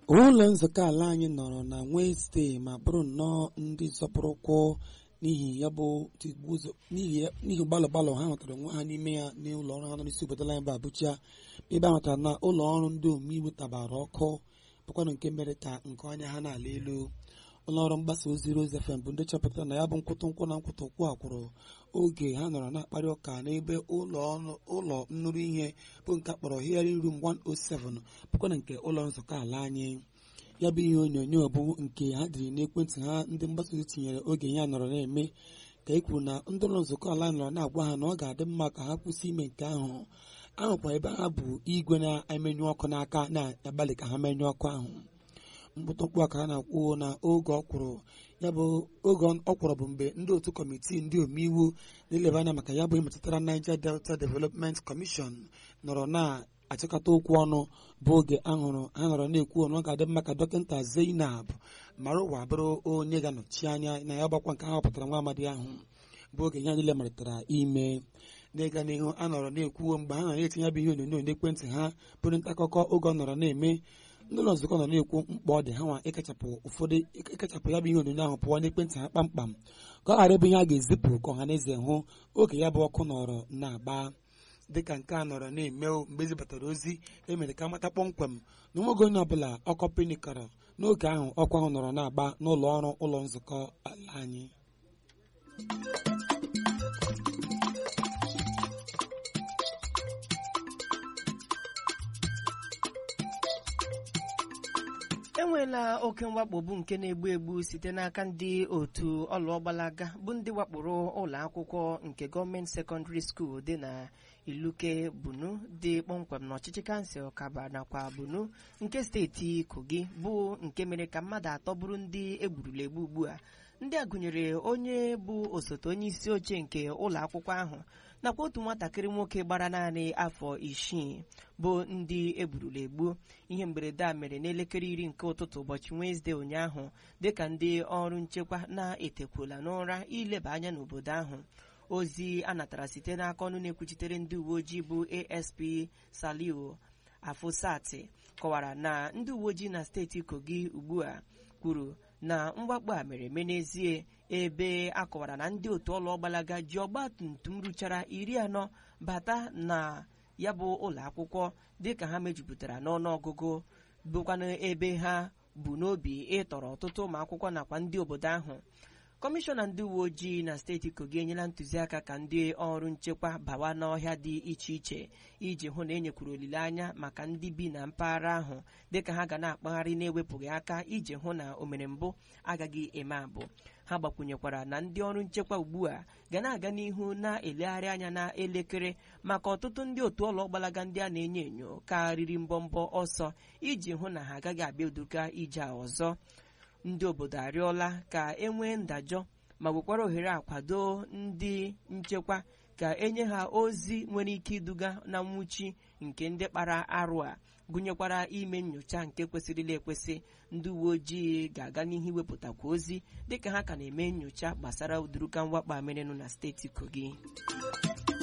ụlọ nzukọ ala anyị nọrọ na Wenesde ma bụrụ nnọọ ndị zọpụrụ ụkwụ n'ihi ya bụ tigbuzo n'ihi n'ihi gbalụ gbalụ ha nwetara onwe ha n'ime ya n'ụlọ ọrụ ha nọ n'isi obodo anyị bụ Abuja ebe a nwetara na ụlọ ọrụ ndị omeiwu tabara ọkụ bụkwanụ nke mere ka nke anya ha na-ala elu ụlọ ọrụ mgbasa ozi Rose FM bụ ndị chọpụtara na ya bụ nkwụtụ nkwụ na nkwụtụ ụkwụ akwụrụ oge ha nọrọ na-akparị ụka n'ebe ụlọ ụlọ nnụrụ ihe bụ nke akpọrọ hearing room 107 bụkwana nke ụlọ nzukọ ala anyị ya bụ ihe onyonyo bụ nke ha dịrị n'ekwentị ha ndị mgbasa ozi tinyere oge ya nọrọ na-eme ka e kwuru na ndị ụlọ nzukọ ala nọrọ na-agwa ha na ọ ga-adị mma ka ha kwụsị ime nke ahụ ahụkwa ebe ha bụ igwe na-emenyụ ọkụ n'aka na-agbalị ka ha menyụọ ọkụ ahụ mkpụtụkpụ a ka ha na-akwụ na oge ọkwụrụ ya bụ oge ọkwụrụ bụ mgbe ndị otu kọmitii ndị omeiwu na-eleba anya maka ya bụ metụtara Niger Delta Development Commission nọrọ na-achịkọta okwu ọnụ bụ oge ahụrụ ha nọrọ na-ekwu ọnụ ọ ga-adị mma ka dọkịta Zainab Marụwa bụrụ onye ga-anọchi anya na ya gbakwa nke ha họpụtara nwa amadi ahụ bụ oge ya niile malitere ime n'ịga n'ihu a nọrọ na-ekwuo mgbe ha nọ na-etinye bụ ihe onyonyo n'ekwentị ha bụrụ nta akụkọ oge ọ nọrọ na-eme ndị ụlọ nzukọ nọ na-ekwu mkpa ọ dị ha nwa ịkachapụ ụfọdụ ịkachapụ ya bụ ihe onyonyo ahụ pụọ n'ekwentị ha kpamkpam ka ọ ghara ebe ihe a ga-ezipụ ka ọha na eze hụ oge ya bụ ọkụ nọrọ na-agba dịka nke a nọrọ na-eme mgbe ezibatara ozi emere ka amata kpọmkwem na onweghị onye ọbụla ọkọ pinikọrọ n'oge ahụ ọkụ ahụ nọrọ na-agba n'ụlọ ọrụ ụlọ nzukọ ala anyị enweela oke mwakpo bụ nke na-egbu egbu site n'aka ndị otu ọlụọgbalaga bụ ndị wakporo ụlọ akwụkwọ nke gọọmenti sekọndịrị skuul dị na iluke bunu dị kpọmkwem n'ọchịchị kansụl kaba nakwa bunu nke steeti kogi bụ nke mere ka mmadụ atọ bụrụ ndị egburula egbu ugbu a ndị a gụnyere onye bụ osote onye isi oche nke ụlọ akwụkwọ ahụ nakwa otu nwatakịrị nwoke gbara naanị afọ isii bụ ndị egburula egbu ihe mberede a mere n'elekere iri nke ụtụtụ ụbọchị Wenesde ụnyaahụ dịka ndị ọrụ nchekwa na-etekwula n'ụra ileba anya n'obodo ahụ ozi a natara site n'aka ọnụ na-ekwuchitere ndị uwe ojii bụ ASP Saliu Afusati kọwara na ndị uwe ojii na steeti Kogi ugbu a kwuru na mwakpo a mere eme n'ezie ebe a kọwara na ndị otu ọlụ ọgbalaga ji ọgba tum tum ruchara iri anọ bata na ya bụ ụlọ akwụkwọ dịka ha mejupụtara n'ọnụọgụgụ bụkwanụ ebe ha bụ n'obi ịtọrọ ọtụtụ ụmụ akwụkwọ nakwa ndị obodo ahụ kọmishọna ndị uwe ojii na steeti kogi enyela ntụziaka ka ndị ọrụ nchekwa bawa n'ọhịa dị iche iche iji hụ na enyekwuru olileanya maka ndị bi na mpaghara ahụ dịka ha ga na-akpagharị na-ewepụghị aka iji hụ na omere mbụ agaghị eme abụ ha gbakwunyekwara na ndị ọrụ nchekwa ugbu a ga na-aga n'ihu na-elegharị anya na elekere maka ọtụtụ ndị otu ụlọ gbalaga ndị a na-enyo enyo karịrị mbọmbọ ọsọ iji hụ na ha agaghị abịa uduga ije a ọzọ ndị obodo arịọla ka e nwee ndajọ ma nwekwara ohere akwado ndị nchekwa ka enye ha ozi nwere ike iduga na nwụchi nke ndị kpara arụ a gụnyekwara ime nyocha nke kwesịrịla ekwesị ndị uwe ojii ga-aga n'ihu iwepụtakwa ozi dịka ha ka na-eme nyocha gbasara uduruka mwakpo amenenu na steeti kogi